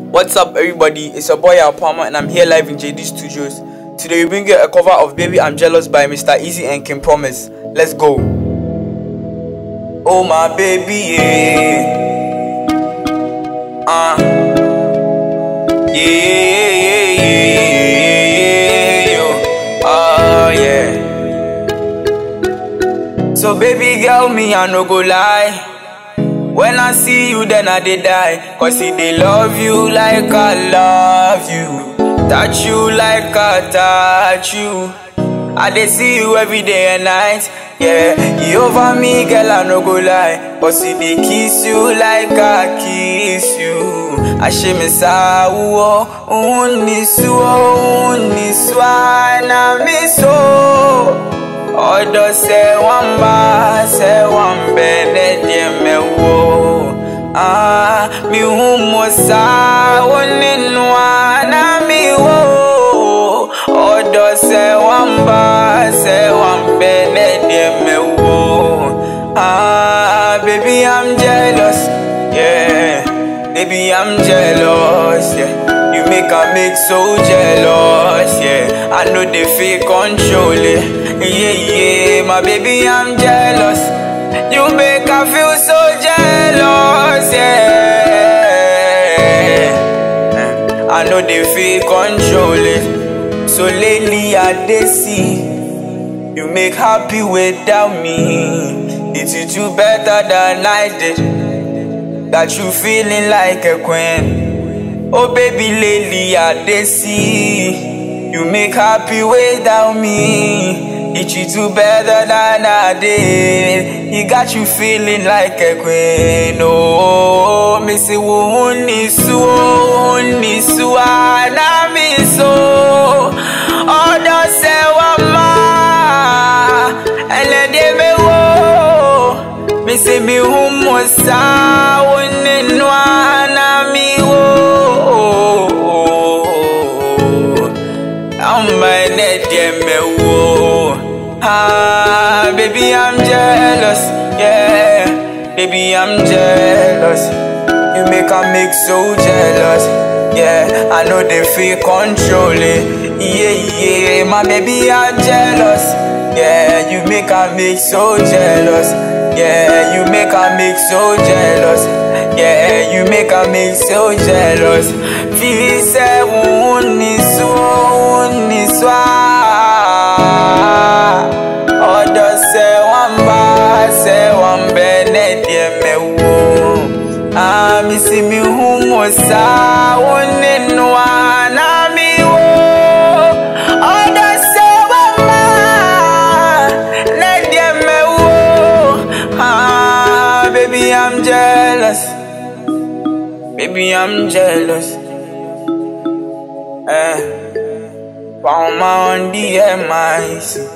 What's up, everybody? It's your boy Al Palmer, and I'm here live in JD Studios. Today, we bring you a cover of Baby I'm Jealous by Mr. Easy and Kim Promise. Let's go. Oh, my baby, yeah. Uh. Yeah, yeah, yeah, yeah, yeah, yo. Oh, yeah. So, baby girl, me, I no go lie. When I see you, then I did die. Cause see, they love you like I love you. Touch you like I touch you. I they see you every day and night. Yeah, you over me, girl, I no go lie. But see, they kiss you like I kiss you. I shame me sa uo, unisu, unisu, na me so. Odo se wamba, se wambe ne dieme wo. Ah, mi humo sa woninwa na mi wo. Odo se wamba, se wambe ne dieme wo. Ah, baby I'm jealous, yeah. Baby I'm jealous, yeah. You make a make so jealous, yeah. I know they feel control it. Yeah, yeah, my baby, I'm jealous. You make her feel so jealous, yeah. I know they feel control it. So lately I they see you make happy without me. Did you do better than I did? Got you feeling like a queen. Oh baby, lately I they see you make happy without me. Did you do better than I did? He got you feeling like a queen. Oh, me say wuni su, wuni su, na me so. Odo se wama, ele de me wo. Me say me humo sa, wuni nwa na mi wo. I'm my net, me wo. Ah, baby, I'm jealous, yeah. Baby, I'm jealous. You make a make so jealous, yeah. I know they feel controlling, yeah, yeah. My baby, I'm jealous, yeah. You make a make so jealous, yeah. You make a make so jealous, yeah. You make a make so jealous. Feel say, wuni so, wuni so. Odo se wamba se wambe ne die me wo Ah mi si mi humo sa wone no na mi wo Odo se wamba ne die me wo Ah baby I'm jealous Baby I'm jealous Eh Palma on the MIC